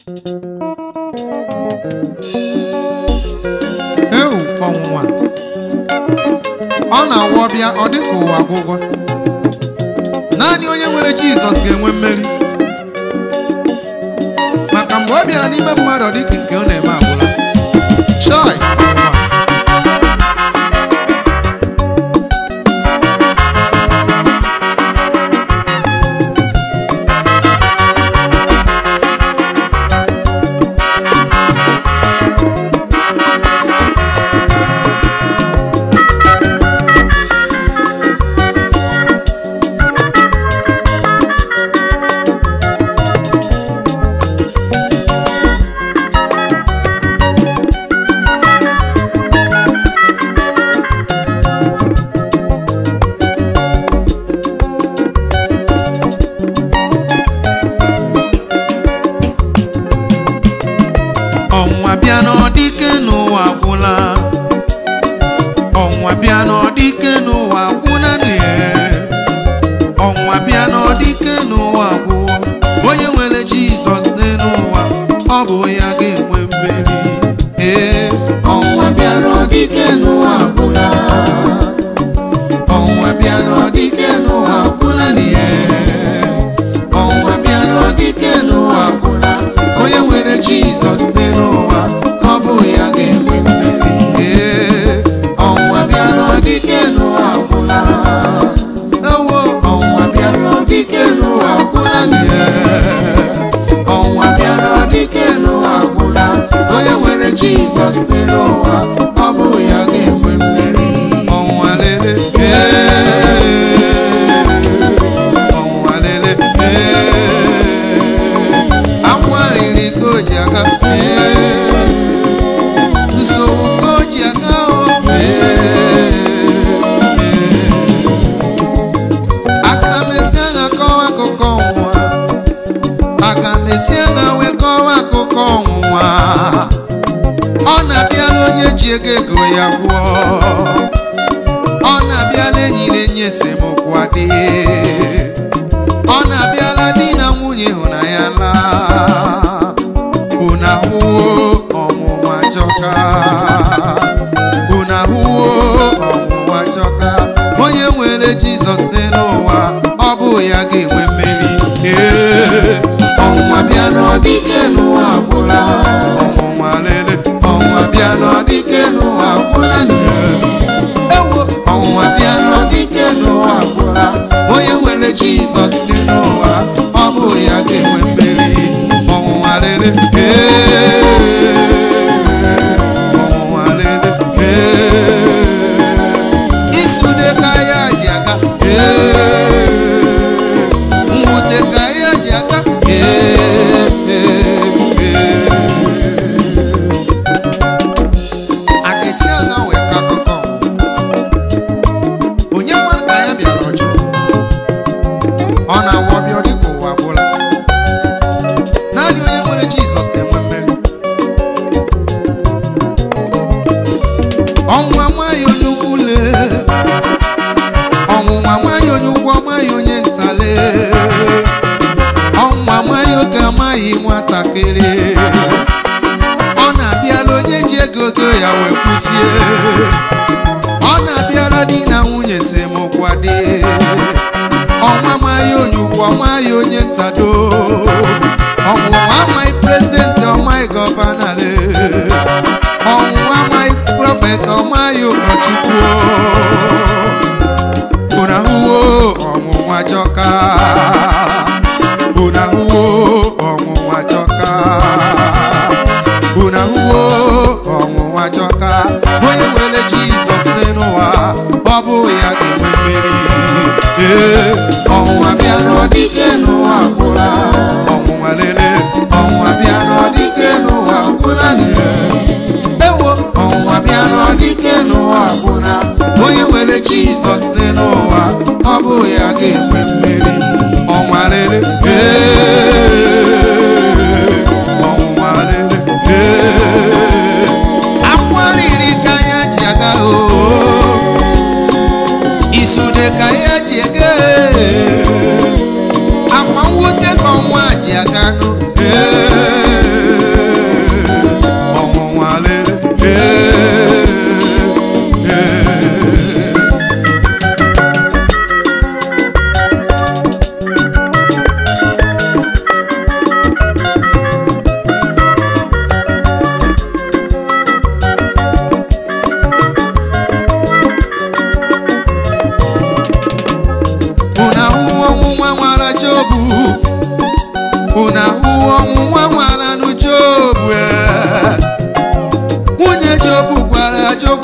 ewu ọnwụnwa ọ na-awụ ọbịa ọ dị ka ụwa agwụgwọ naanị onye nwere jizọs ga-enwe mmeri maka mgbe ọ bịara n'ime mmadụ ọ dị ka nke ọ na-eme agwụla chai ọnwụnwa ọnwa bịa n'ọdịke n'ụwa gwụla ọnwa bịa n'ọdịke n'ụwa gwụla n'ihe ọnwa bịa n'ọdịke n'ụwa gwụọ onye nwere jizọs n'elu ụwa ọ bụ ya ga-enwe mmeri ee ọnwa bịa n'ọdịke n'ụwa gwụla ọnwa bịa n'ọdịke n'ụwa gwụla n'ihe ọnwa bịa n'ọdịke n'ụwa gwụla onye nwere jizọs n'elu ụwa ọ bụ ya ga-enwe mmeri ee ọnwa bịa n'ọdịke n'ụwa gwụla ewo ọnwa bịa n'ọdịke n'ụwa gwụla ee ọnwa bịa n'ọdịke n'ụwa gwụla onye nwere jizọs n'elu ụwa ọ bụ ya ga-enwe mmeri ọnwa lele ee ọnwa lele ee akwa riri ka o ji aga ee nsogbu ka o ji aga o ee aka mesịa ha kọwa akụkọ ọnwụnwa aka mesịa ha wee kọwa akụkọ ọnwụnwa ọ na-abịala onye ji ego ego ya gwụọ ọ na-abịala enyi na enyi esemokwu adịghị ọ na-abịala di na nwunye ịhụnanya laa unu ahụwo ọnwụnwa jọka unu ahụwo ọnwụnwa jọka onye nwere jizọs dị n'ụwa ọ bụ ya ga-enwe mmeri ee ọnwa bịa n'ọdịke n'ụwa gwụla ọnwụnwa lele ọnwa bịa n'ọdịke n'ụwa gwụla ewo ọnwụnwa bịa n'ọdịke n'ụwa gwụla onye nwere jizọs dị n'ụwa ọ bụ ya ga-enwe mmeri ọnwụnwa lele ee ọnwụnwa lele ee isude ka ya ji aga ee mwute ka ya ji aga ee ee ee akịsị a na wee ka akụkọ onye nwere ka ya bịara ọjụ ọ na-awụ ọbịa dị ka ụwa gwụla naanị onye nwere jizọs na-enwe mmeri ọnwụnwa nwaanyị onye ukwu lee ọnwụnwa nwaanyị onye ukwu ọmaghị onye ntale ọnwụnwa nwaanyị oke amaghị nwatakịrị ọ na-abịala onye ji ego ego ya wee kwụsie ọ na-abịala di na nwunye semokwu adị ọnwa amaghị onye ukwu ọmaghị onye ntado ọnwụnwa amaghị prezidenti ọmaghị gọvanale ọnwụnwa amaghị prọfet ọmaghị ụkọchukwu unu ahụwo ọnwụnwa jọka unu ahụwo ọnwụnwa jọka unu ahụwo ọnwụnwa jọka onye nwere jizọs n'elu ụwa ọ bụ ya ga-enwe mmeri ee ọnwụnwa bịa n'ọdịke n'ụwa gwụla ọnwụnwa lele ọnwụnwa bịa n'ọdịke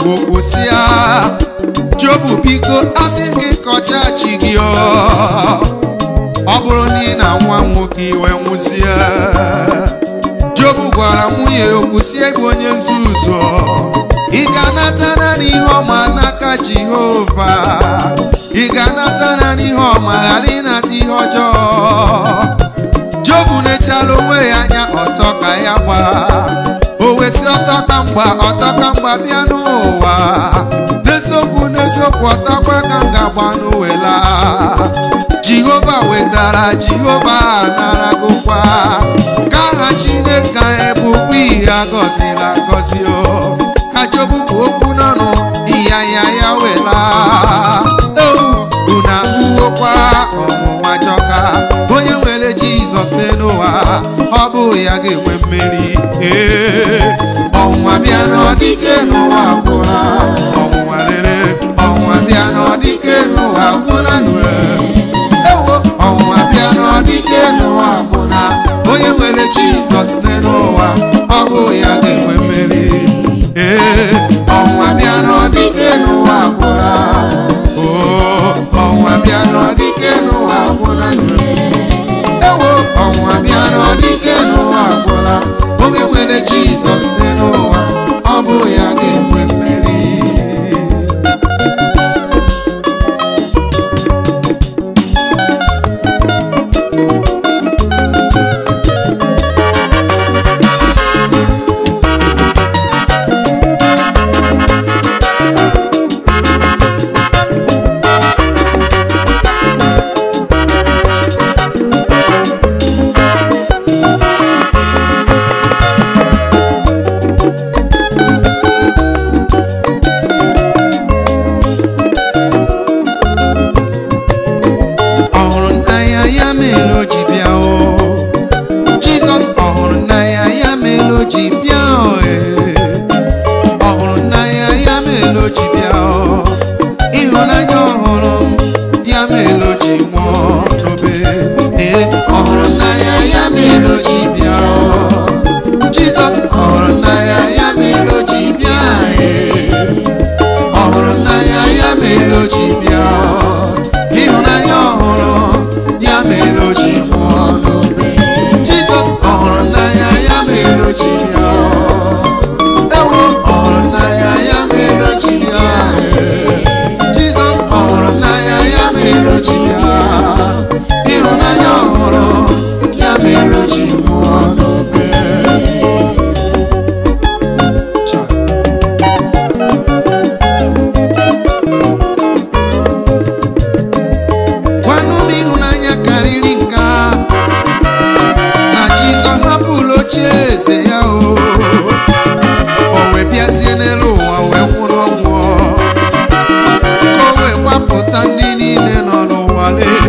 okwu si ya jobu biko asị gị kọcha chi gị ọ ọ bụrụ na ị na nwa nwoke iwe nwụzie jobu gwara nwunye okwu si bụ onye nzuzu ị ga-anata naanị ihe ọma n'aka jehova ị ga-anata naanị ihe ọma ghara ịnata ihe ọjọọ jobu na-echala onwe ya anya ọtọ ka ya gbaa o wesị ọtọ ka mgba ọtọ ka mgba bịa n'ụwa n'eziokwu n'eziokwu ọtọkwa ka m ga-agba n'uwela jehova wetara jehova naragokwa ka aha chineke anyị bụkwa ihe agọzila agọzi o ka jobu bụ okwu n'ọnụ iya ya ya wela ewu unu ahụwokwa ọnwụnwa jọka onye nwere jizọs n'ụwa ọ bụ ya ga-enwe mmeri ee ọnwụnwa bịa n'ọdịke n'ụwa gwụla ọnwụnwa lere ọnwụnwa bịa n'ọdịke n'ụwa gwụla nue ewo ọnwụnwa bịa n'ọdịke n'ụwa gwụla onye nwere jizọs n'ụwa ọ bụ ya ga-enwe mmeri ee ọnwụnwa bịa n'ọdịke n'ụwa gwụla oo ọnwụnwa bịa n'ọdịke n'ụwa gwụla nue ewo ọnwụnwa bịa n'ọdịke n'ụwa gwụla onye nwere jizọs n'ụwa ọ bụ ya ga-enwe mmeri ọ hụrụ n'anya ya mere o ji bịa o jizọs ọ hụrụ n'anya ya mere o ji bịa o ee. ọ hụrụ n'anya ya mere o ji bịa o ịhụnanya ọhụrụ m ya mere o ji nwụọ n'obe ee ọ hụrụ n'anya ya mere o ji bịa o jizọs ọ hụrụ n'anya ya mere o ji bịa ee. ọ hụrụ n'anya ya mere o ji bịa ịhụnanya ọhụrụ ya mere o ji nwụọ n'obe jizọs ọ hụrụ n'anya ya mere o ji bịa ewo ọ hụrụ n'anya ya mere o ji bịa jizọs ọ hụrụ n'anya ya mere o ji bịa ịhụnanya ọhụrụ ya mere o ji nwụọ n'obe Cha. gwanụ m ịhụnanya karịrị nke a na jizọs hapụrụ oche eze ya o o wee bịazie n'elu ụwa wee nwụrụ ọnwụ ka o wee gbapụta ndị niile nọ n'ụwa lee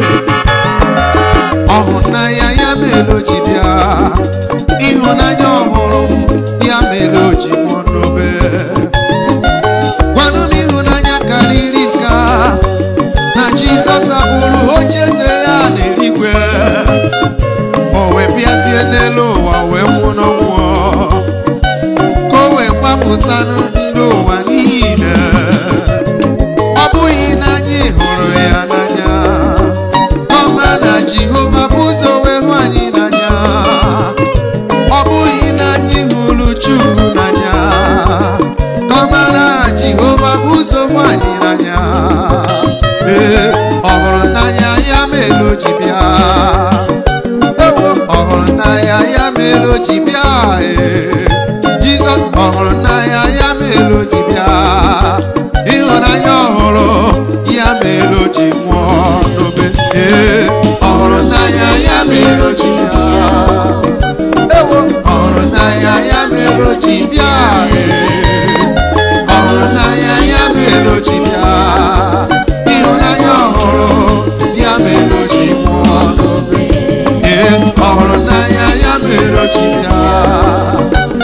ọhụnanya ya mere o ji bịa ịhụnanya ọhụrụ m ya mere o ji nwụọ n'obe gwanụ m ịhụnanya karịrị nke a na jizọs abụrụ oche eze ya n'eluigwe o wee bịazie n'elu ụwa wee nwụ n'ọnwụ ka o wee gbapụta ndị ụwa niile ọ bụghị na anyị hụrụ ya n'anya ọma na jehova bụ ụzọ wee hụ anyị n'anya ọ bụghị na anyị hụrụ chukwu n'anya kọma na jehova bụ ụzọ hụ anyị n'anya ee ọ hụrụ n'anya ya mere o ji bịa ewo ọ hụrụ n'anya ya mere o ji bịa ee jizọs ọ hụrụ n'anya ya mere o ji bịa ịhụnanya ọhụrụ ya mere o ji nwụọ n'obe ee ọ hụrụ n'anya ya mere o ji bịa ewo ọ hụrụ n'anya ya mere o ji bịa ee ọ hụrụ n'anya ya mere o ji bịa ịhụnanya ọhụrụ ya mere o ji nwụọ n'obe ee ọ hụrụ n'anya ya mere o ji bịa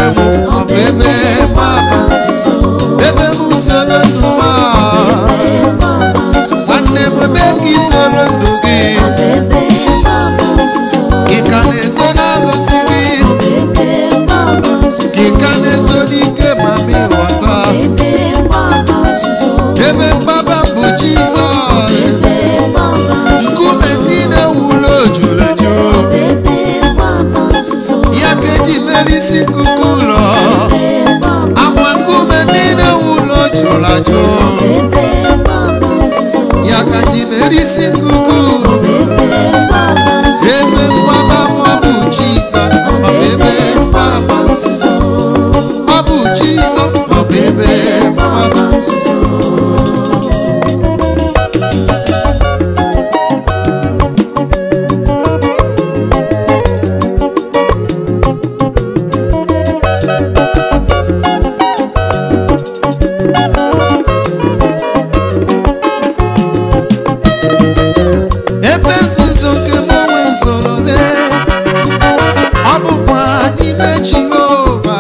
onwe m ọ bụ ebe mgbaba nzuzo ebe m soro ndụ m a. ebe mgbaba nzuzo nwanne m ebe ka ị soro ndụ gị ebe mgbaba nzuzo ị ka na-eso n'alụsị gị ebe mgbaba nzuzo ị ka na-eso n'ike ma m ịghọta ebe mgbaba nzuzo ebe mgbaba m bụ jizọs ebe mgbaba nzuzo nkume ndị na-ewulu jụrụ eju ebe mgbaba nzuzo ya ka eji mere isi nkuku ụlọ ebe mgbaba akwa nkume ndị na-ewulu jụrụ ajụ ebe mgbaba nzuzo ya ka ji mere isi nkuku ebe mgbaba nzuzo ebe mgbaba m ọ bụ jizọs ọ bụ ebe mgbaba nzuzo ọ bụ jizọs ọ bụ ebe mgbaba nzuzo ebe nzuzo nke m onwe zoro lee ọ bụkwa n'ime jehova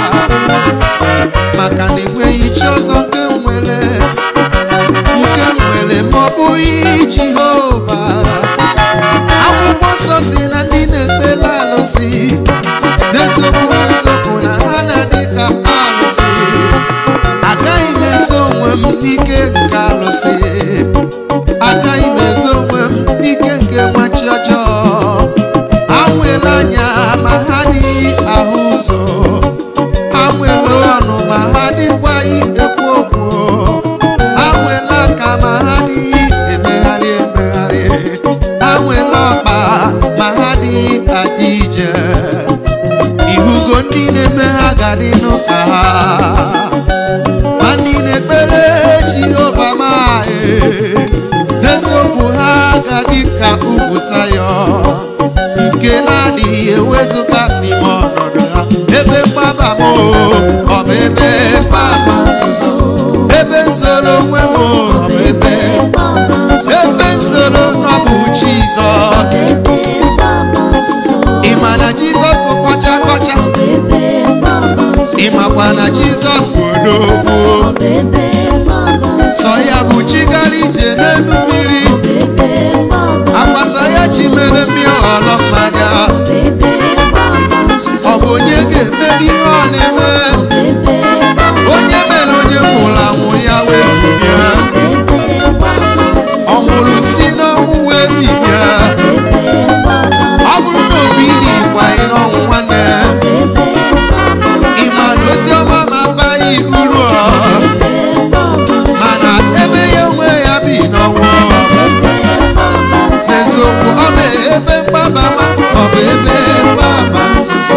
maka na enweghị chi ọzọ nke m nwere nke m nwere ma ọ bụghị jehova akwụkwọ nsọ si na ndị na-ekpela alụsị n'eziokwu n'eziokwu na ha na-adị ka alụsị agaghị m ezo onwe m n'ike nke alụsị agaghị m ezo onwe m n'ike nke nwachi ọjọọ anwela anya ma ha adịghị ahụ ụzọ anwela ọnụ ma ha adịkwaghị ekwu okwu anwela aka ma ha adịghị emegharị emegharị anwela ọkpa ma ha adịghị adị ije ihugo ndị na-eme ha ga-adị n'ụka ha ma ndị na-ekpere jehova maghị eziokwu ha ga-adị ka ugwu sayọn nke na-adịghị ewezụga n'ime ọnọdụ ha ebe mgbaba m o, ọ bụ ebe mgbaba nzuzo ebe nzoro onwe m o, ọ bụ ebe mgbaba nzuzo ebe nzoro ọ bụ jizọs ebe mgbaba nzuzo ị ma na jizọs bụ kọcha kọcha ebe mgbaba nzuzo ị makwa na jizọs bụ odogwu ebe mgbaba nzuzo sọ ya bụ chi gara ije n'elu mmiri ebe mgbaba akwasa ya chi mere mmiri ọghọrọ mmanya ebe mgbaba nzuzo ọ bụ onye ga-emeri ihe ọ na-eme ebe mgbaba onye mere onye nwụrụ anwụ ya wee bilie ebe mgbaba nzuzo ọ nwụrụ si n'ọnwụ wee bilie ebe mgbaba ọ bụrụ na obi dị ịkwaghị n'ọnwụ nwanne ebe mgbaba ị ma na ozi ọma ma abaghị uru ọ mana ebe ya onwe ya bi n'ọnwụ n'eziokwu ọ bụ ebe mgbaba ma ọ bụ ebe mgbaba nzuzo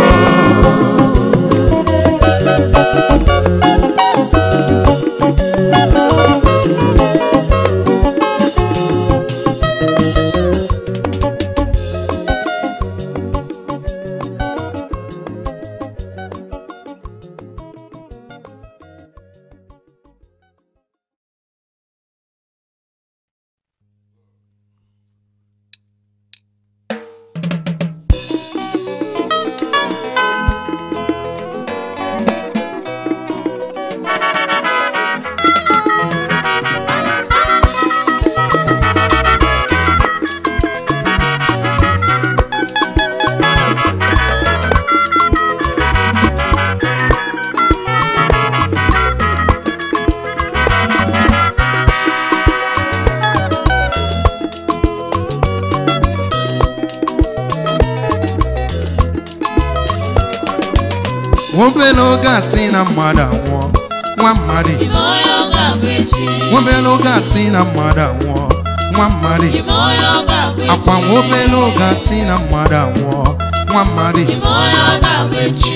obere oge a sị na mmadụ anwụọ nwa mmadụ Ime onye ọ ga-abụ echi. obere oge a sị na mmadụ anwụọ nwa mmadụ Ime onye ọ ga-abụ echi. akwa nwa obere oge a sị na mmadụ anwụọ nwa mmadụ Ime onye ọ ga-abụ echi.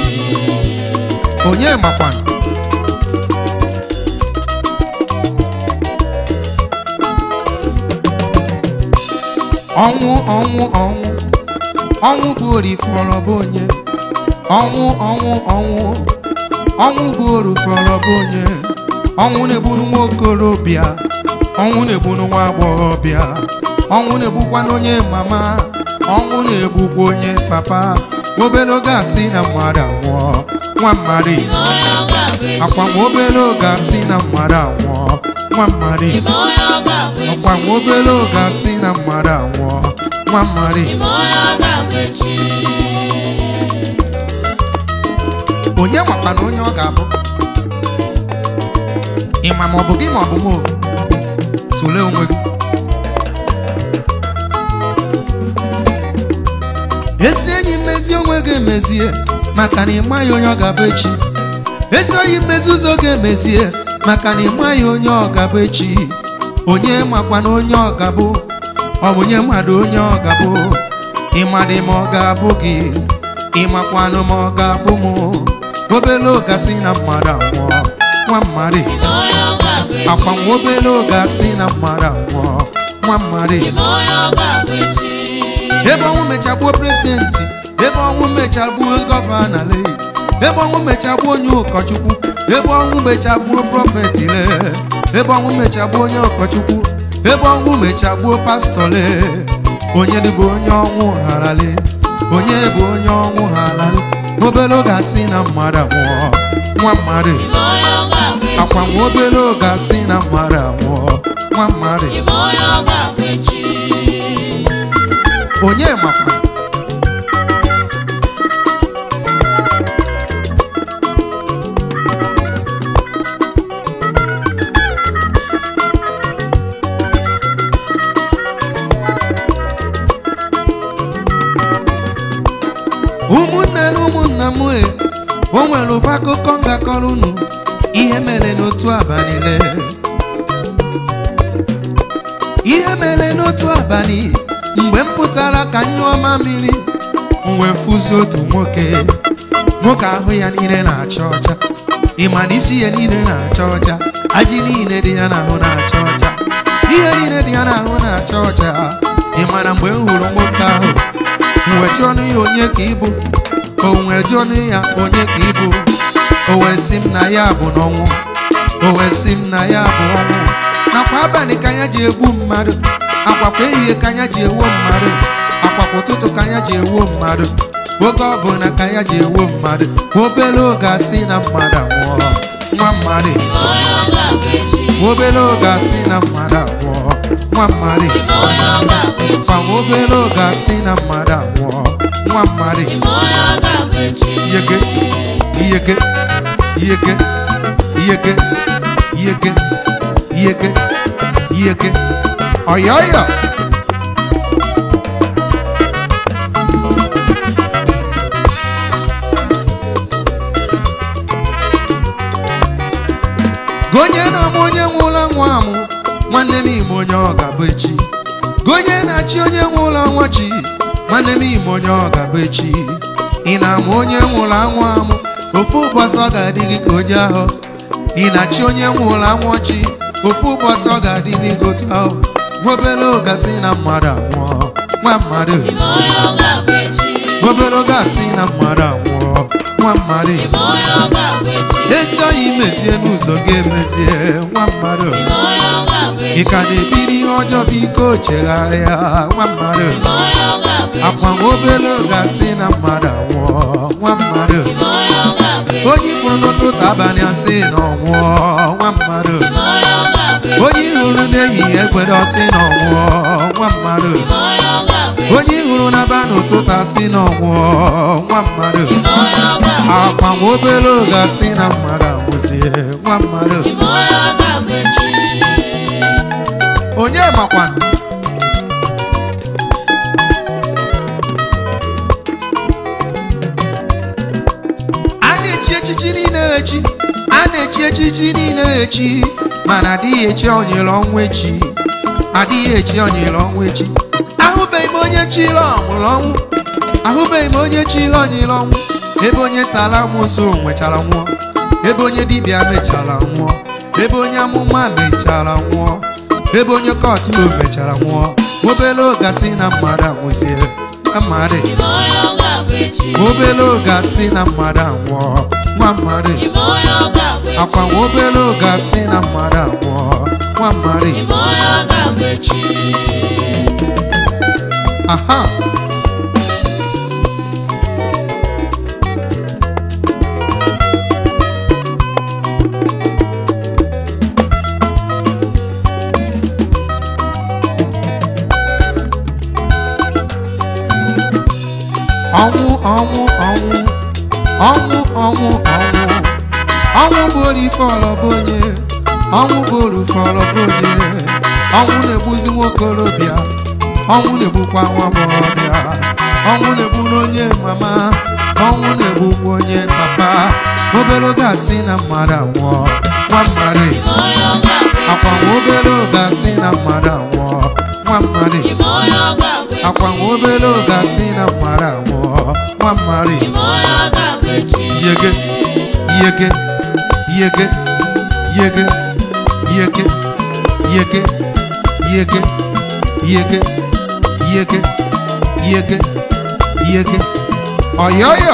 onye makwana ọnwụ ọnwụ ọnwụ ọnwụ bụ orifọrọ bụ onye ọnwụ ọnwụ ọnwụ ọnwụ bụ orifọrọ bụ onye ọnwụ na-egburu nwa okorobịa ọnwụ na-egburu nwa agbọghọbịa ọnwụ na-egbukwana onye mama ọnwụ na-egbukwa onye papa obere oge a sị na mmadụ anwụọ nwa mmadụ ime onye ọ ga-abụ echi akwa nwa obere oge asị na mmadụ anwụọ nwa mmadụ ime onye ọ ga-abụ echi ọkwa nwa obere oge asị na mmadụ anwụọ nwa mmadụ ime onye ọ ga-abụ echi onye makwa na onye ọ ga-abụ ịma ma ọ bụ gị ma ọ bụ m o? tụlee onwe gị ezi enyi mmezi onwe gị emezie maka na ịmaghị onye ọ ga-abụ echi ezi oyi mmezi ụzọ ga-emezie maka na ịmaghị onye ọ ga-abụ echi onye makwa na onye ọ ga-abụ ọ bụ onye mmadụ onye ọ ga-abụ ịmadị ma ọ ga-abụ gị ịmakwanụ ma ọ ga-abụ m obere oge asị na mmadụ anwụọ nwa mmadụ ime onye ọ ga-abụ echi akwa nwa obere oge asị na mmadụ anwụọ nwa mmadụ ime onye ọ ga-abụ echi ebe ọnwụ mechagbuo prezidenti ebe ọnwụ mechagbuo gọvanọ le ebe ọnwụ mechagbuo onye ụkọchukwu ebe ọnwụ mechagbuo prọfeti le ebe ọnwụ mechagbuo onye ụkọchukwu ebe ọnwụ mechagbuo pastọ le onye dịbụ onye ọnwụ harale onye bụ onye ọnwụ harale obere oge asị na mmadụ anwụọ nwa mmadụ ime onye ọ ga-abụ echi akwa nwa obere oge asị na mmadụ anwụọ nwa mmadụ ime onye ọ ga-abụ echi onye makwa ụmụnne na ụmụnna m e o nwere ụfọ akụkọ m ga-akọrọ unu ihe mere n'otu abalị le ihe mere n'otu abalị mgbe m pụtara ka m nyụọ mamiri m wee fụzi otu nwoke nwoke ahụ ya niile na-acha ọcha ịma na isi ya niile na-acha ọcha ajị niile dị ya n'ahụ na-acha ọcha ihe niile dị ya n'ahụ na-acha ọcha ịma na mgbe m hụrụ nwoke ahụ m wee jụọ ọnụ ya onye ka ịbụ o wee jụọ ọnụ ya onye ka ịbụ o wee sị m na ya bụ n'ọnwụ o wee sị m na ya bụ ọnwụ nakwa abalị ka anya ji egbu mmadụ akwakwa ehihie ka anya ji ewo mmadụ akwakwa ụtụtụ ka anya ji ewo mmadụ oge ọbụla ka anya ji ewo mmadụ obere oge asị na mmadụ anwụọ nwa mmadụ ime onye ọ ga-abụ echi obere oge asị na mmadụ anwụọ nwa mmadụ ime onye ọ ga-abụ echi kwa obere oge asị na mmadụ anwụọ nwa mmadụ ime onye ọ ga-abụ echi iyeke iyeke iyeke iyeke iyeke iyeke iyeke ọyọyọ gonye na-amụ onye nwụla nwa amụ nwanne m ime onye ọ ga-abụ echi gonye na-achị onye nwụla nwa chi nwanne m ime onye ọ ga-abụ echi ị na-amụ onye nwụrụ anwụ amụ ofu ụbọchị ọ ga-adị gị ka onye ahụ ị na-achị onye nwụrụ anwụ chi ofu ụbọchị ọ ga-adị gị ka otu ahụ nwobere oge asị na mmadụ anwụọ nwa mmadụ ime onye ọ ga-abụ echi nwobere oge asị na mmadụ anwụọ nwa mmadụ ime onye ọ ga-abụ echi ezi oyi mezie n'ụzọ ga-emezie nwa mmadụ ime onye ọ ga-abụ ị echi ka na-ebiri ihe ọjọọ biko chegharịa nwa mmadụ ime onye ọ ga-abụ akwa echi nwa obere oge asị na mmadụ anwụọ nwa mmadụ ime onye ọ ga-abụ echi onye ifuru n'ụtụtụ abalị asị na ọnwụọ nwa mmadụ ime onye ọ ga-abụ echi onye ihuru n'ehihie ekwere ọsị na ọnwụọ nwa mmadụ ime onye ọ ga-abụ echi onye ihuru n'aba n'ụtụtụ asị na ọnwụọ nwa mmadụ ime onye ọ ga-abụ akwa nwa obere oge asị na mmadụ anwụzie nwa mmadụ ime onye ọ ga-abụ echi onye makwa a na-echi echichi niile echi a na-echi echichi niile echi mana adịghị echi onyere ọnwụ echi adịghị echi onyere ọnwụ echi ahụbeghị m onye chiri ọmụrụ ọnwụ ahụbeghị m onye chiri onyere ọnwụ ebe onye tara amụsụ nwechara nwụọ ebe onye dibịa mechara nwụọ ebe onye amụma mechara nwụọ ebe onye kọtụ mechara nwụọ obere oge asị na mmadụ anwụzie nwa mmadụ ime onye ọ ga-abụ echi obere oge asị na mmadụ anwụọ nwa mmadụ ime onye ọ ga-abụ echi akwa nwa obere oge asị na mmadụ anwụọ nwa mmadụ ime onye ọ ga-abụ echi aha ọnwụ ọnwụ ọnwụ ọnwụ ọnwụ ọnwụ bụrụ ife ọlọbụ onye ọnwụ bụrụ ife ọlọbụ onye ọnwụ na-egbuzi nwokorobịa ọnwụ na-egbukwa nwa agbọghọbịa ọnwụ na-egbu n'onye mama ọnwụ na-egbukwa onye papa obere oge asị na mmadụ anwụọ nwa mmadụ onye ọ ga-abụ akwa nwa obere oge asị na mmadụ anwụọ nwa mmadụ ime onye ọ ga-abụ echi akwa nwa obere oge asị na mmadụ anwụọ nwa mmadụ ime onye ọ ga-abụ echi yege yege yege yege yege yege yege yege yege yege yege ọyọyọ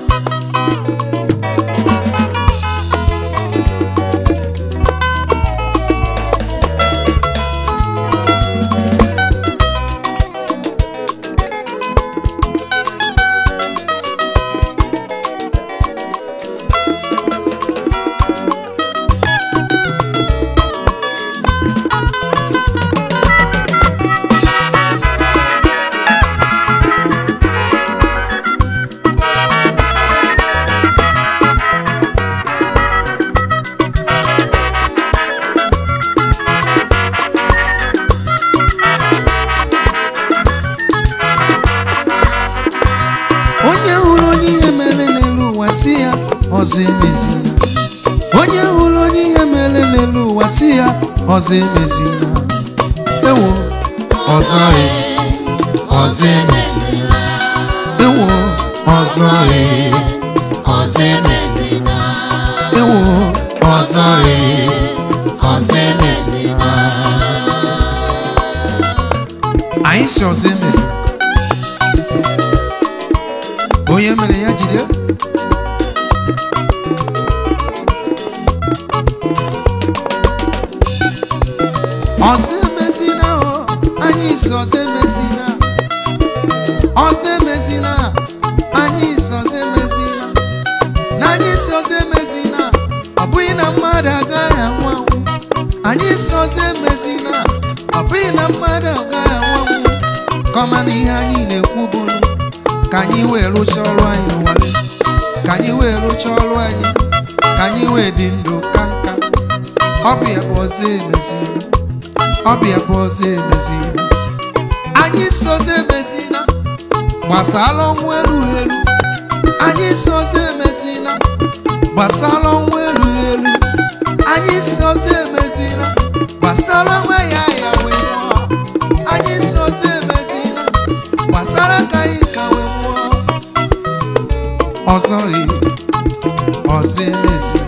onye hụrụ onye ihe mere n'elu ụwa si ya ọzọ emezina onye hụrụ onye ihe mere n'elu ụwa si ya ọzọ emezina ewo ọzọ e ọzọ emezina ewo ọzọ e ọzọ emezina ewo ọzọ e ọzọ emezina anyị si ọzọ emezina onye mere ya jide ọzọ emezina o anyị si ọzọ emezina ọzọ emezina anyị si ọzọ emezina na anyị si ọzọ emezina ọ bụghị na mmadụ agaghị anwụ anwụ anyị si ọzọ emezina ọ bụghị na mmadụ agaghị anwụ anwụ kọma na ihe anyị na-ekwu bụrụ ka anyị wee rụchaa ọrụ anyị n'ụwale ka anyị wee rụchaa ọrụ anyị ka anyị wee dị ndụ ka nka ọbịa bụ ọzọ emezina ọbịa bụ ọzọ emezina anyị si ọzọ emezina gbasara ọnwụ elu elu anyị si ọzọ emezina gbasara ọnwụ elu elu anyị si ọzọ emezina gbasara onwe ya ya wee nwụọ anyị si ọzọ emezina gbasara ka anyị ka wee nwụọ ọzọ e ọzọ emezina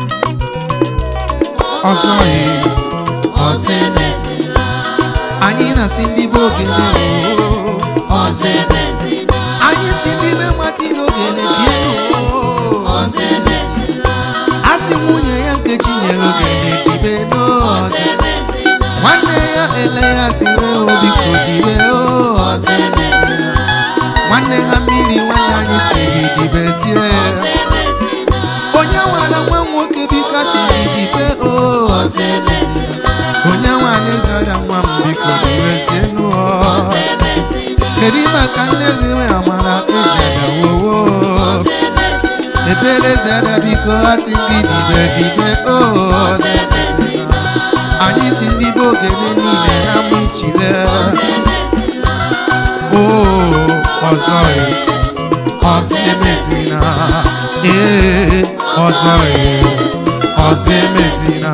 ọzọ e ọzọ emezina anyị na-asị ndị be ogene oo ọzọ emezina anyị si ndị be mati n'ogene dị elu oo ọzọ emezina asị nwunye ya nkechi nyere ogene dibe n'ọzọ ọzọ emezina nwanne ya ele ya si wee obiko dibe oo ọzọ emezina nwanne ha mmiri nwanne anyị siri dibezie ọzọ emezina onye nwara nwa nwoke biko siri dibe oo ọzọ emezina onye nwara zara nwa m biko dibezie n'ụọ ọzọ emezina kedu maka nne gị nwe amara ezeda wowo ọzọ emezina ebere zeda biko asị gị dibe dibe oo ọzọ emezina anyị si ndị be ogene niile na mma ichile ọzọ emezina oo ọzọ e ọzọ emezina ee ọzọ e ọzọ emezina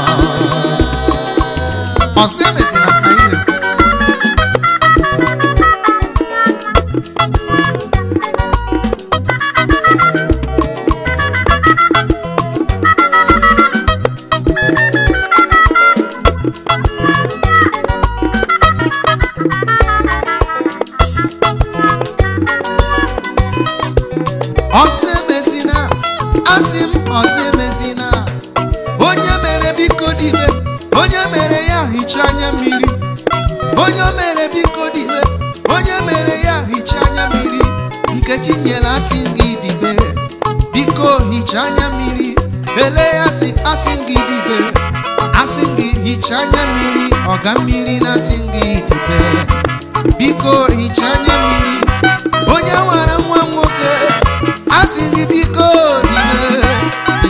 ọzọ emezina ka anyị na-ekwu ọzọ emezina asị m ọzọ emezina onye mere biko dibe onye mere ya hichaa anya mmiri onye o mere biko dibe onye mere ya hichaa anya mmiri nkechi nyere asị gị dibe biko hichaa anya mmiri ele ya sị asị gị dibe asị gị hichaa anya mmiri ọga mmiri na asị gị dibe biko hichaa anya mmiri onye nwara nwa nwoke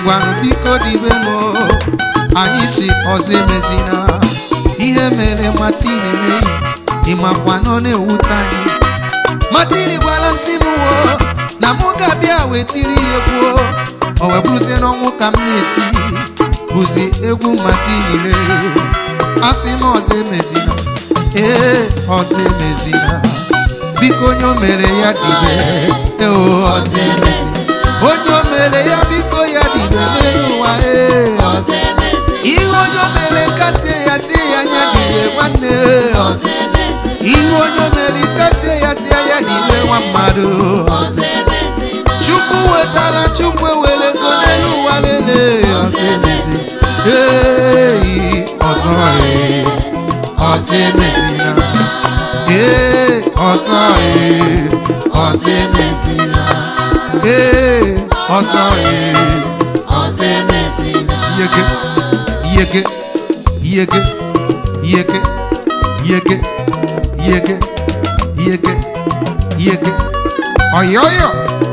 ngwanụ biko dibenu anyị si ọzọ emezina ihe mere matini meyi ịmakwa nọ na-ewute anyị matini gwara nsị m wo na mụ ga-abịa wetiri ya egwu o wee bụrụzie n'ọnwụ ka m na-eti bụzi egwu matini le asị m ọzọ emezina ee ọzọ emezina biko onye o mere ya dibe ee ọzọ emezina onye o mere ya biko ya dibe n'elu ụwa ee ọzọ ihe onye o mere kasie ya sie ya anya dibe nwanne ọzọ ihe onye o mere kasie ya sie ya dibe nwa mmadụ ọzọ chukwu wetara chukwu ewere ego n'elu ụwa lele ọzọ emezi ee ọzọ ee ọzọ emezina ee ọzọ ee ọzọ emezina ee ọzọ ee ọzọ emezina yege yege yege yege yege yege yege yege ọyọyọ.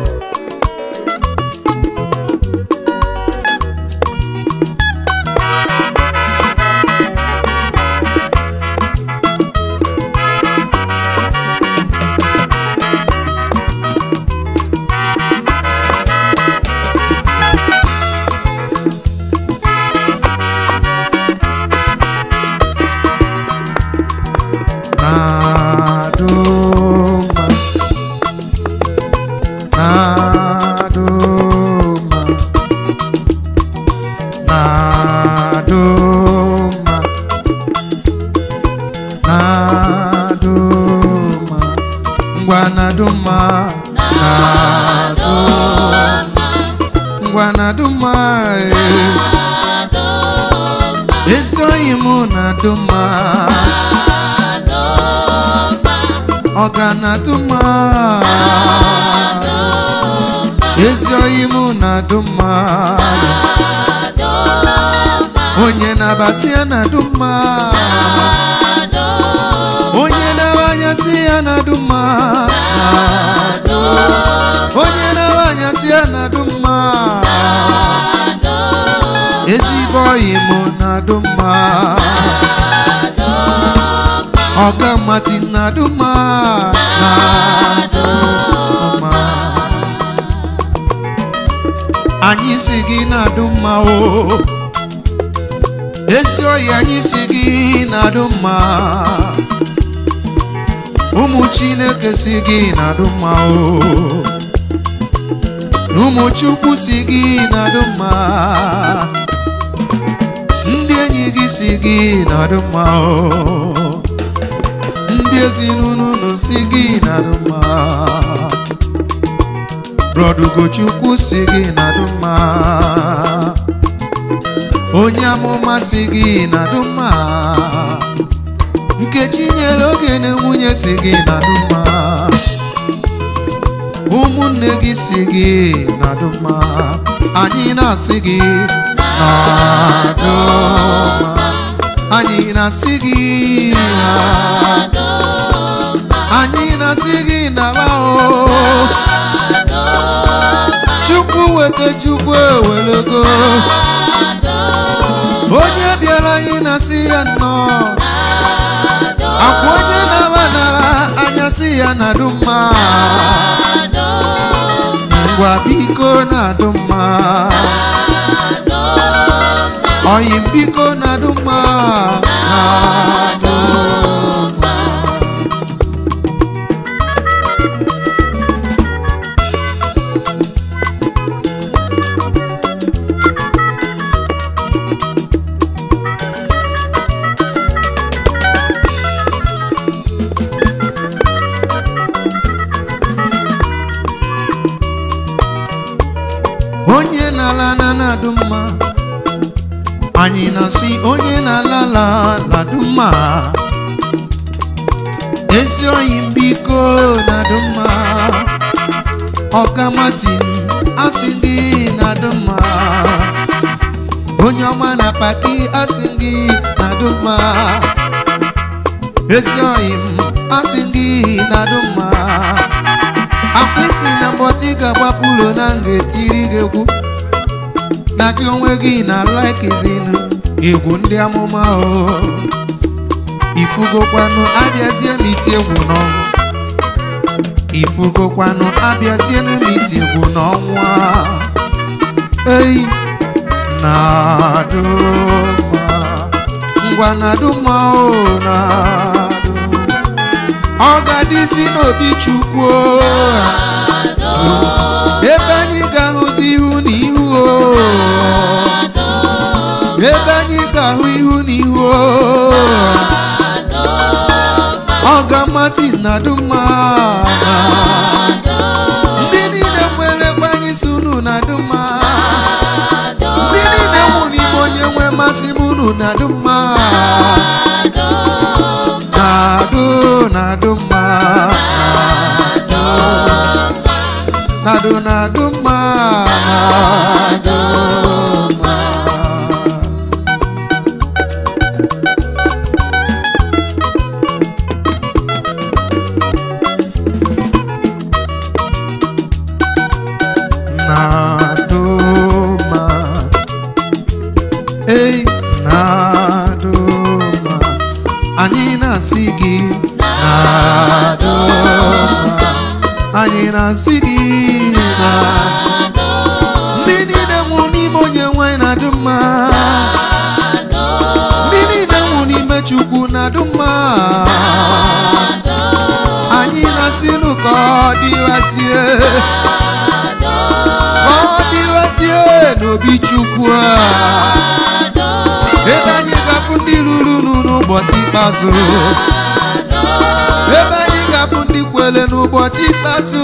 Naduma Naduma Naduma Naduma Ngwa Naduma Naduma Ngwa Naduma eh. Esoghị m Naduma ọga na-adụma ezi oyi m na-adụma onye na-abasị ya na-adụma onye na-abanyasị ya na-adụma onye na-abanyasị ya na-adụma ezigbo oyi m na-adụma ọga mati na-adụma na-adụma anyị si gị na-adụ mma o ezi oyi anyị si gị na-adụ mma ụmụ chineke si gị na-adụ mma o ụmụ chukwu si gị na-adụ mma ndị enyi gị si gị na-adụ mma o ndị ezinụlọ unu si gị na-adụ mma Brọdugochukwu si gị na-adụ mma onye amụma si gị na-adụ mma nkechi nyere oge na nwunye si gị na-adụ mma ụmụnne gị si gị na-adụ mma anyị na-asị gị na-adụ mma anyị na-asị gị na anyị na-asị gị na-aba o chukwu weta chukwu ewelego onye bịara anyị na-asị ya nnọọ akwa onye na-aba nara anya sị ya na-adụ mma ngwa biko na-adụ mma oyi biko na-adụ mma na-adụ mma onye na-ala na na-adụ mma anyị na-asị onye na-ala la na-adụ mma ezi oyi mbiko na-adụ mma ọkamatin asị gị na-adụ mma onye ọma na paki asị gị na-adụ mma ezi oyi m asị gị na-adụ mma akwa isi na mbọsị ga-agbapụ ụlọ na nga etiri gị egwu na gị onwe gị na laikizinu egwu ndị amụma o ifugokwanụ abịazie n'iti egwu n'ọnwụ ifugokwanụ abịazie n'iti egwu n'ọnwụ a ei na-adụma ngwa na-adụma o na-adụ ọ ga-adịzi n'obi chukwu o. ebe anyị ga-ahụzi ihu na ihu o ebe anyị ga-ahụ ihu na ihu o ọ ga-amati na duma ndị niile nwere kwanye isi unu na duma ndị niile nwụrụ igbe onye nwe mmasị m unu na duma na-adụ na-adụ mma na-adụ na-adụ mma na-adụ mma na-adụma ei na-adụma anyị na-asị gị na-adụma anyị na-asị gị na ndị niile nwụrụ n'ime onye nwanyị na-adụ mma ndị niile nwụrụ n'ime chukwu na-adụ mma anyị na-asịnụ ka ọ dịwazie ka ọ dịwazie n'obi chukwu a ebe anyị ga-afụ ndị ruru unu n'ụbọchị ikpeazụ ebe anyị ga-afụ ndị kwere n'ụbọchị ikpeazụ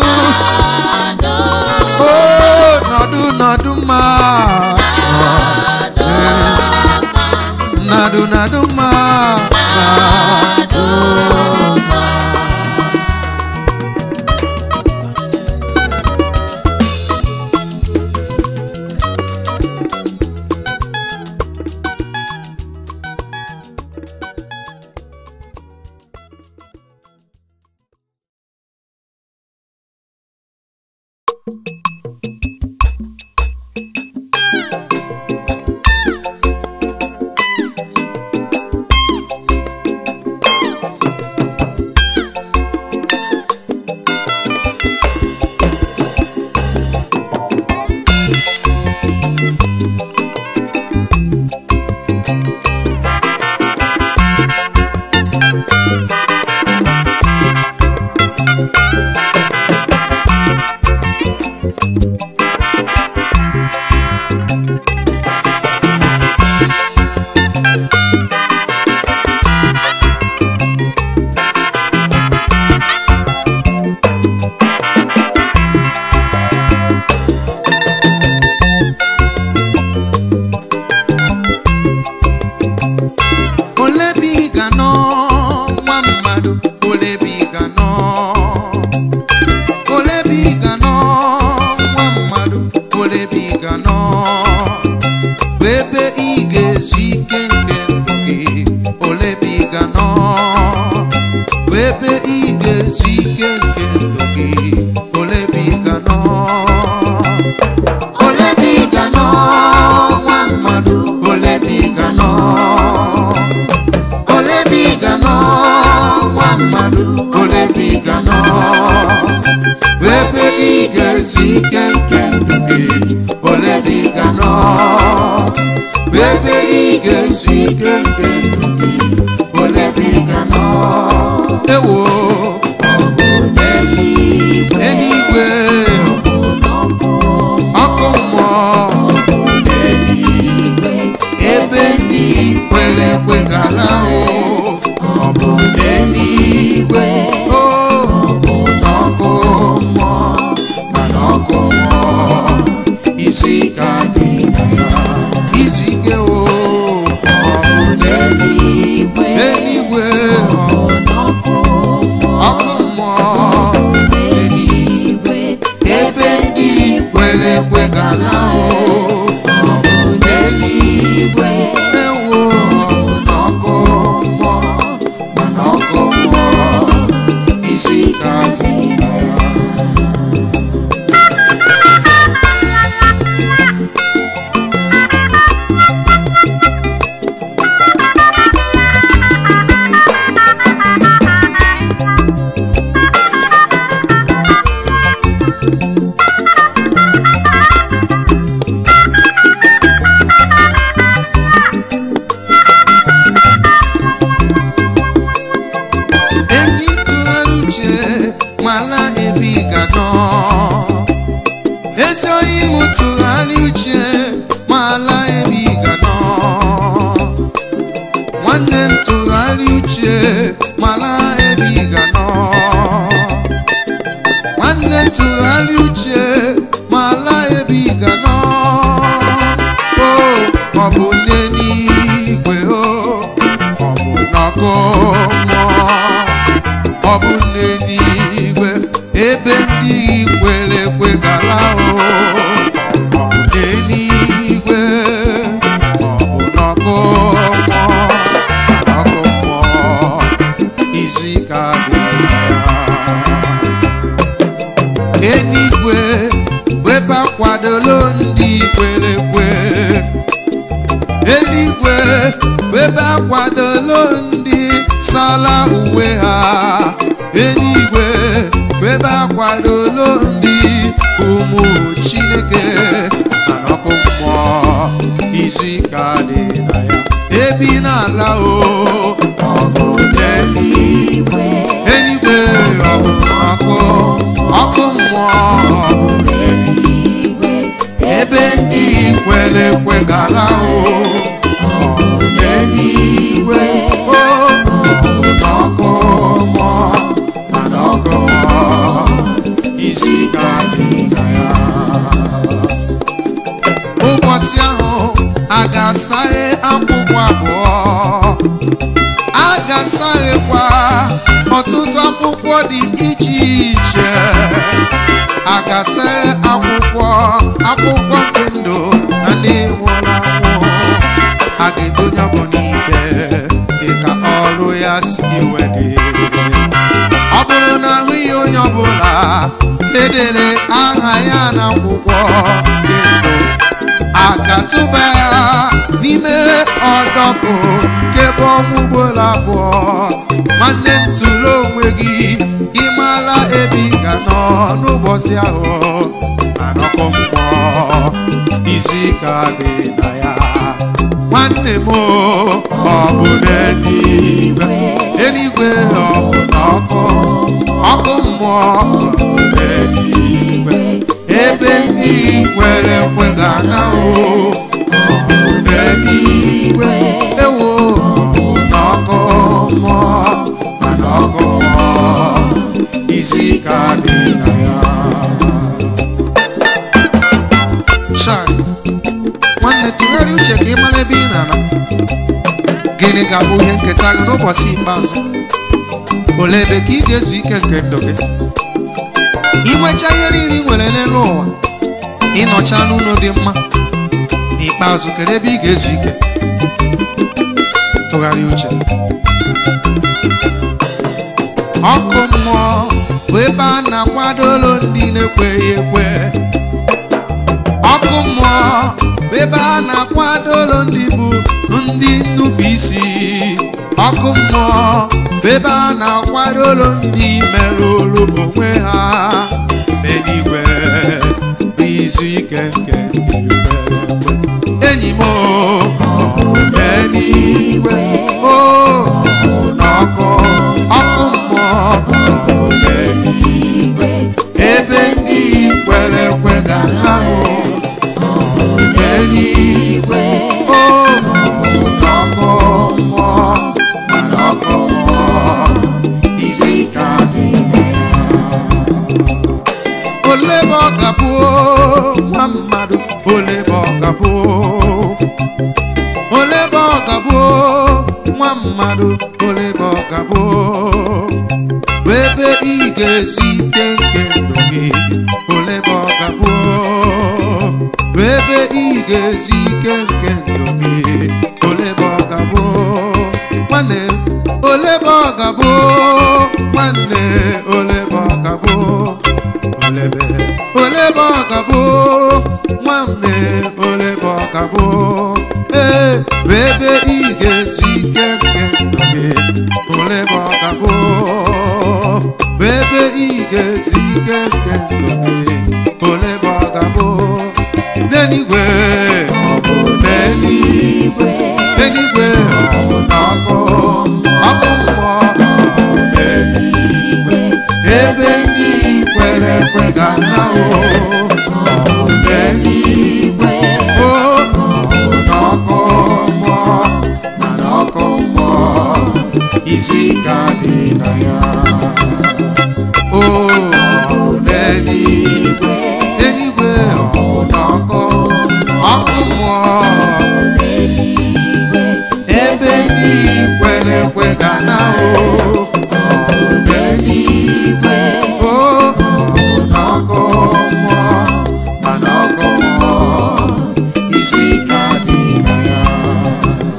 o nọdụ nọdụ mma nọdụ nọdụ mma nọdụ mma ole ebe ị ga nọ nwa mmadụ ole ebe ị ga nọ ole ebe ị ga nọ nwa mmadụ ole ebe ị ga nọ bụ ebe ị ga-ezu ike nke ndụ gị ole ebe ị ga nọ bụ ebe ị ga-ezu ike nke ndụ gị ole ebe ị ga nọ ole ebe ị ga nọ nwa mmadụ ole ebe ị ga nọ ole ebe ị ga nọ nwa mmadụ ole ebe ị ga nọ bụ ebe ị ga-esi ike nke ndụ gị ole ebe ị ga nọ bụ ebe ị ga-esi ike nke ndụ gị ole ebe ị ga nọ ewo eluigwe ọkụ mmụọ ebe ndị kwere ekwe gara o ọ bụ n'eluigwe o ọ bụ n'ọkụ mmụọ mana ọkụ mmụọ isi ka dị na ya izu ike o ọ bụ n'eluigwe eluigwe ọkụ mmụọ eluigwe ebe ndị kwere ekwe gara o ọ bụ n'eluigwe ewo n'ọkụ mmụọ mana ọkụ mmụọ isi ka dị na ya tụgharị uche ma laa ebe ị ga nọ o ọ bụ n'eluigwe o ọ bụ n'ọkụ mmụọ ọ bụ n'eluigwe ebe ndị kwere ekwe gara o ọ bụ n'eluigwe ọ bụ n'ọkụ mmụọ ọkụ mmụọ izu ike adịghị ya eluigwe webe akwadolo ndị kwere ekwe eluigwe webe akwadolo ndị sala uwe ha eluigwe webe akwadolo ndị ụmụ chineke na n'ọkụ mmụọ izu ike adị na ya ebi n'ala o ọ bụ n'eluigwe eluigwe ọ bụ ọkụ ọkụ mmụọ ọ bụ Eluigwe, ebe ndị kwere ekwe gara o ọ bụ n'eluigwe o ọ bụ n'ọkụ mmụọ mana ọkụ mmụọ isi ike adị na ya ụbọchị ahụ a ga-asaghe akwụkwọ abụọ a ga-asaghekwa ọtụtụ akwụkwọ dị iche iche a ga-asaghe akwụkwọ akwụkwọ ndị ndụ na ndị nwụrụ anwụ a ga-edonye bụ n'ike dịka ọrụ ya si wedị ọ bụrụ na ahụghị onye ọbụla edere aha ya n'akwụkwọ dị ndụ a ga-atụba ya n'ime ọdọkụ nke bụ ọnwụ ugboro abụọ nwanne m tụrụ onwe gị gị mara ebe ị ga nọ n'ụbọchị ahụ anọkọ mmụọ isi ka dị na ya nwanne m o, ọ bụ n'eluigwe eluigwe ọ bụ n'ọkụ ọkụ mmụọ ọ bụ n'eluigwe ebe ndị kwere ekwe ga-ana o ọ bụ n'eluigwe ewo ọ bụ n'ọkụ mmụọ mana ọkụ mmụọ isi ka dị na ya Shai, nwanne tụgharịa uche ka ị mara ebe ị na-anọ gịnị ga-abụ ihe nketa gị n'ụbọchị ikpeazụ olee ebe ka ị ga-ezu ike nke ndụ gị inwecha ihe niile ị nwere n'elu ụwa ịnọcha n'ụlọ dị mma n'ikpeazụ kedu ebe ị ga-ezu ike tụgharịa uche ọkụ mmụọ bụ ebe a na-akwadolo ndị na-ekweghị ekwe ọkụ mmụọ bụ ebe a na-akwadolo ndị bụ ndị nnupụ isi ọkụ mmụọ bụ ebe a na-akwadolo ndị merụrụ onwe ha n'eluigwe bụ izu ike nke ndị kwere ekwe enyi m o, ọ bụ n'eluigwe o ọ bụ n'ọkụ ọkụ mmụọ ọ bụ n'eluigwe ebe ndị kwere ekwe ga-ahụ n'eluigwe o ọ bụ n'ọkụ mmụọ mana ọkụ mmụọ isi ka dị na ya ole ebe ọ ga-abụ nwa mmadụ ole ebe ọ ga-abụ ole ebe ọ ga-abụ nwa mmadụ ole ebe ọ ga-abụ bụ ebe ị ga-esi ike nke ndụ gị ole ebe ọ ga-abụ bụ ebe ị ga-esi ike nke ndụ gị ole ebe ọ ga-abụ nwanne ole ebe ọ ga-abụ nwanne ole ebe ọ ga-abụ olebe olebe ọ ga-abụ nwanne olebe ọ ga-abụ ee bụ ebe ị ga-esi ike nke ndụ gị olebe ọ ga-abụ bụ ebe ị ga-esi ike nke ndụ gị olebe ọ ga-abụ n'eluigwe ọ bụ n'eluigwe n'eluigwe ọ bụ n'ọkụ ọkụ mmụọ ọ bụ n'eluigwe ebe ndị kwere ekwe ga-ana o ọ bụ n'eluigwe o ọ bụ n'ọkụ mmụọ mana ọkụ mmụọ isi ka dị na ya o ọ bụ n'eluigwe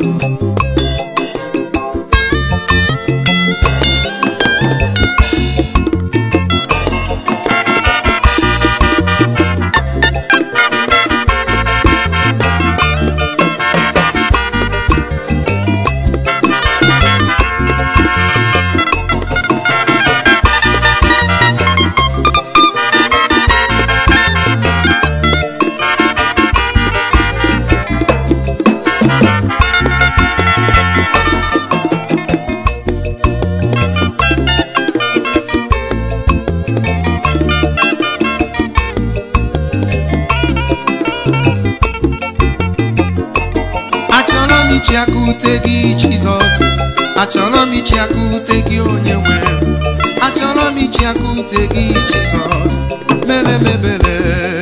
achọrọ m ichi aka ute gị jizọs achọrọ m ichi aka ute gị onye nwe m. achọrọ m ichi aka ute gị jizọs mere mebere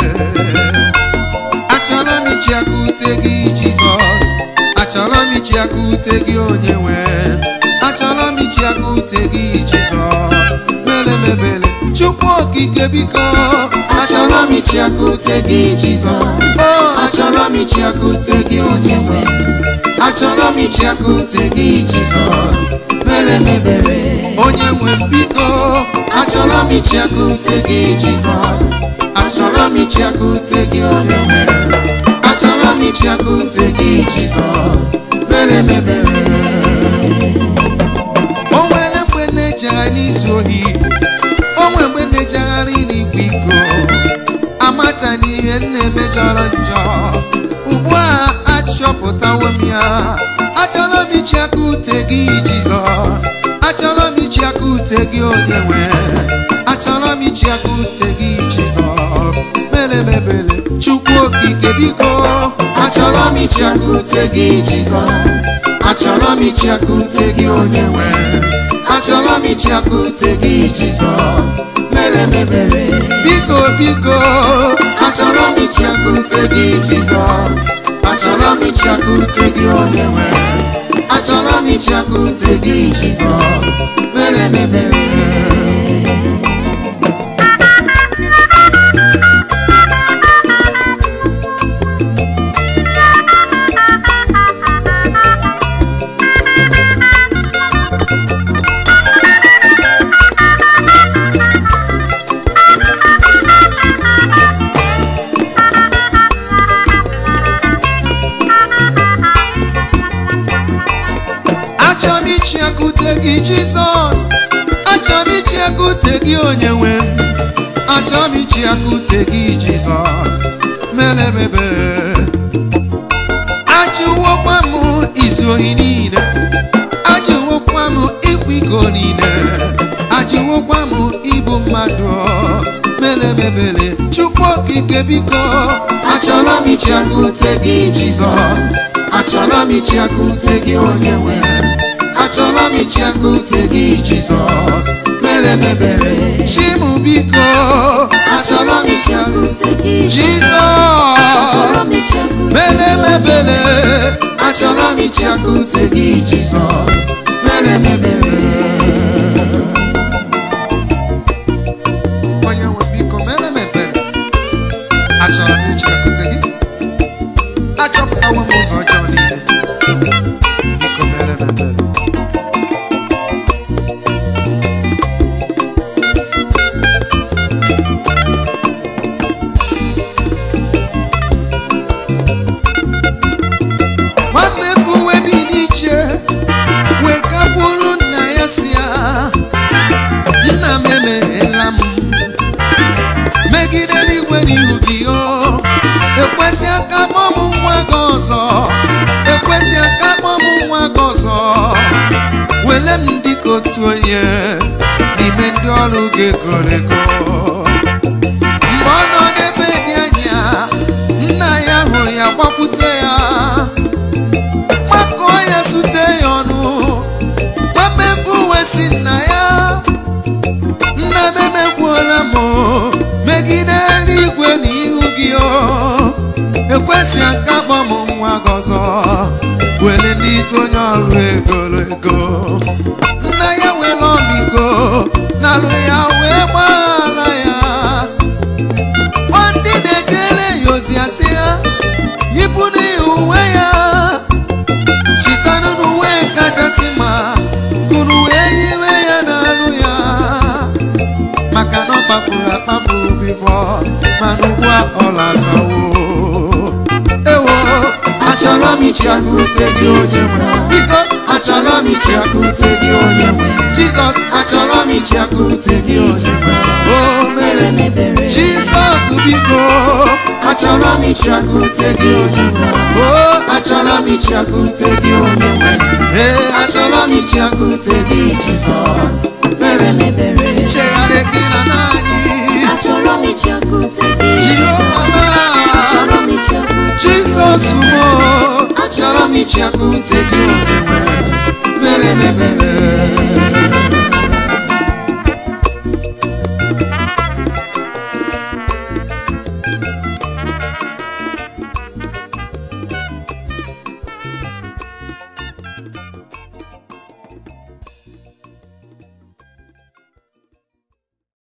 achọrọ m ichi aka ute gị jizọs achọrọ m ichi aka ute gị onye nwe m. achọrọ m ichi aka ute gị jizọs mere mebere chukwu okike biko achọrọ m ichi aka ute gị jizọs o achọrọ m ichi aka ute gị onye nwe m. achọrọ m ichi aka ute gị jizọs mere mebere onye nwe m biko achọrọ m ichi aka ute gị jizọs achọrọ m ichi aka ute gị onye nwe m. achọrọ m ichi aka ute gị jizọs mere mebere o nwere mgbe na-ejegharị n'izu ohi o nwere mgbe na-ejegharị n'ikwa iko amata na ihe m na-eme jọrọ njọ ugbu a achọpụtawo m ya achọrọ m ichi aka ute gị jizọs achọrọ m ichi aka ute gị onye nwe achọrọ m ichi aka ute gị jizọs mere mebere chukwu okike biko achọrọ m ichi aka ute gị jizọs achọrọ m ichi aka ute gị onye nwe achọrọ m ichi aka ute gị jizọs mere mebere biko biko achọrọ m ichi aka ute gị jizọs achọrọ m ichi aka ute gị onye nwe achọrọ m ichi aka ute gị jizọs mere mebere achọrọ m ichi aka ute gị jizọs achọrọ m ichi aka ute gị onye nwe m achọrọ m ichi aka ute gị jizọs mere mebere ajụwokwa m izu ohi niile ajụwokwa m ịkwa iko niile ajụwokwa m igbu mmadụ mere mebere chukwu okike biko achọrọ m ichi aka ute gị jizọs achọrọ m ichi aka ute gị onye nwe achọrọ m ichi aka ute gị jizọs mere mebere chimu biko achọrọ m ichi aka ute jizọs mere mebere achọrọ m ichi aka ute gị jizọs mere mebere onye nwe biko mere mebere achọrọ m ichi aka ute gị achọpụtawo m ụzọ ọjọọ niile biko mere mebere nwanne bụ uwe bi n'iche wee gakwuru nna ya si ya nna m emeghela m megide n'igwe n'ihu gị o ekwesị aka kpọ m nwa gị ọzọ ekwesị aka kpọ m nwa gị ọzọ wele m dịka otu onye n'ime ndị ọrụ gị egoro ego mgbe ọ nọ n'ebe dị anya nna ya hụrụ ya gbakwute ya makụọ ya sute ya ọnụ gbamefu uwe si nna ya nna m emekwuola m megide eluigwe n'ihu gị o ekwesị aka kpọ m nwa gị ọzọ were ndị ike onye ọrụ egoro ego nna ya were ọmịiko nalụ ya wee gbaghara ya ọ ndị na-ejere ya ozi asị ya yipụ n'ihi uwe ya chita kpafuru akpafu bifọ mana ugbu a ọ latawo ewo achọrọ m ichiakute gị onye nwe biko achọrọ m ichiakute gị onye nwe jizọs achọrọ m ichiakute gị onye nwe o mere m jizọs biko achọrọ m ichiakute gị onye nwe o achọrọ m ichiakute gị onye nwe ee achọrọ m ichiakute gị jizọs mere m chegharị gị na n'anyị Achọrọ m ichiakute gị jehova Achọrọ m ichiakute jizọs mo achọrọ m ichiakute gị jizọs mere m ebere